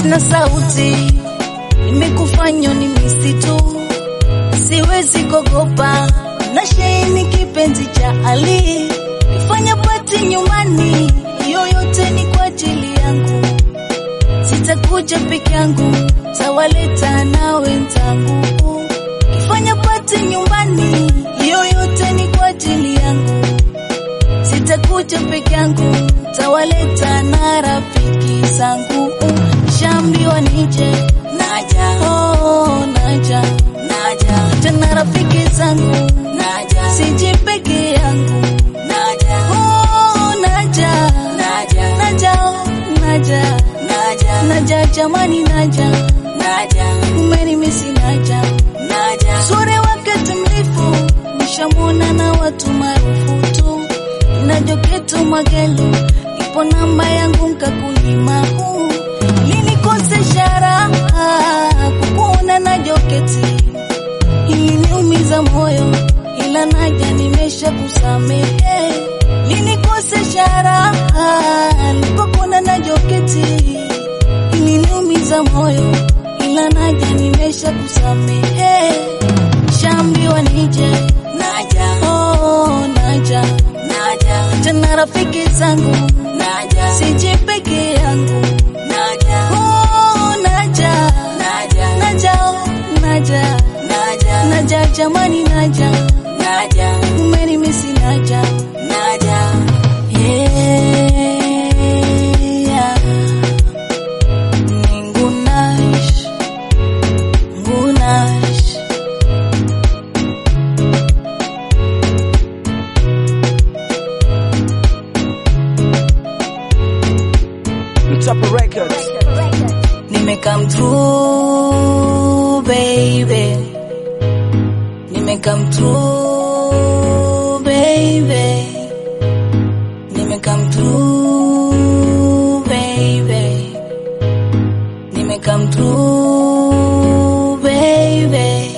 sina sauti, nimekufanya ni misitu, siwezi kuogopa na sheheni kipenzi cha Ali, ifanya pati nyumbani, yoyote ni kwa ajili yangu, sitakuja peke yangu, tawaleta na wenzangu, ifanya pati nyumbani, yoyote ni kwa ajili yangu, sitakuja peke yangu, tawaleta na rafiki zangu, shambiwa nije naja, oh, naja naja tena rafiki zangu naja, siji peke yangu naja, oh, naja naja naja oh, naja naja naja jamani naja naja umenimisi naja naja sure wakati mrefu nishamwona na watu maarufu tu najoketu magelu ipo namba yangu nkakunyima huu linikosesha raha kukuona na joketi iliniumiza moyo, ila naja nimesha kusamehe. Linikosesha raha nilipokona na joketi, iliniumiza moyo, ila naja nimesha kusamehe. Shambiwa nije naja, oh, naja naja tena rafiki zangu naja, siji peke yangu naja, oh, naja naja naja oh, naja naja naja jamani naja naja umenimisi naja naja yeah ningunash ngunash Mtapa Records. Nime come through, baby. Nime come through, baby. Nime come through, baby. Nime come through, baby.